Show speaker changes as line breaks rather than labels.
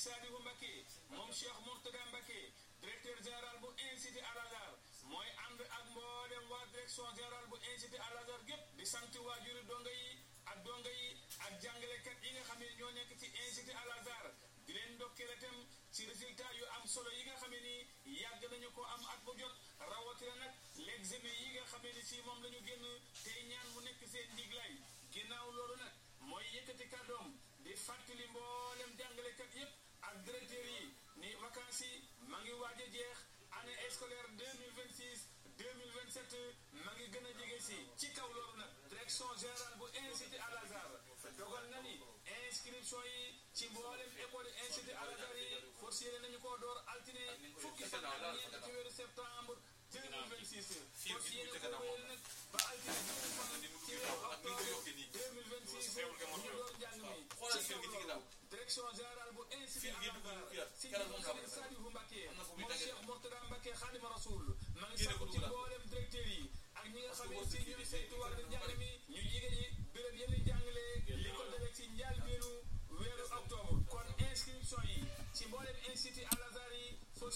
Saliou Mbacké moom Cheikh Mourtada Mbacké directeur général bu institut Al Azhar mooy ànd ak mboolem waa direction générale bu institut Al Azhar gépp di sant waajuri donga yi ak donga yi ak jàngalekat yi nga xam ne ñoo nekk ci institut Al Azhar di leen ndokkeel itam ci résultat yu am solo yi nga xam ne ni yàgg nañu ko am at bu jot rawatina nag l'examen yi nga xam ne si moom la ñu génn tey ñaan mu nekk seen ndiglaay ginnaaw loolu nag mooy yëkkati kàddoom di fàttali mboolem jàngalekat yépp ak directeur yi ni vacances yi ma ngi waaj a jeex année scolaire 2026 2027 ma ngi gën a jege si ci kaw loolu nag direction générale bu institut Al Azhar dogal na ni inscription yi ci mboolem école institut Al Azhar yi fas yéene nañu koo door altine fukki fan ak ñeent ci weeru septembre 2026 fas yéene ko wéyal nag ba altine juróom fan ci weeru octobre 2026 ñu door njàng mi ci kaw loolu direction générale bu institut Al Azhar si Serigne Saliou Mbacké moom Cheikh Mourtada Mbacké Khadimou Rassoul ma ngi sakku ci mboolem directeur yi ak ñi nga xam ne si ñooy saytu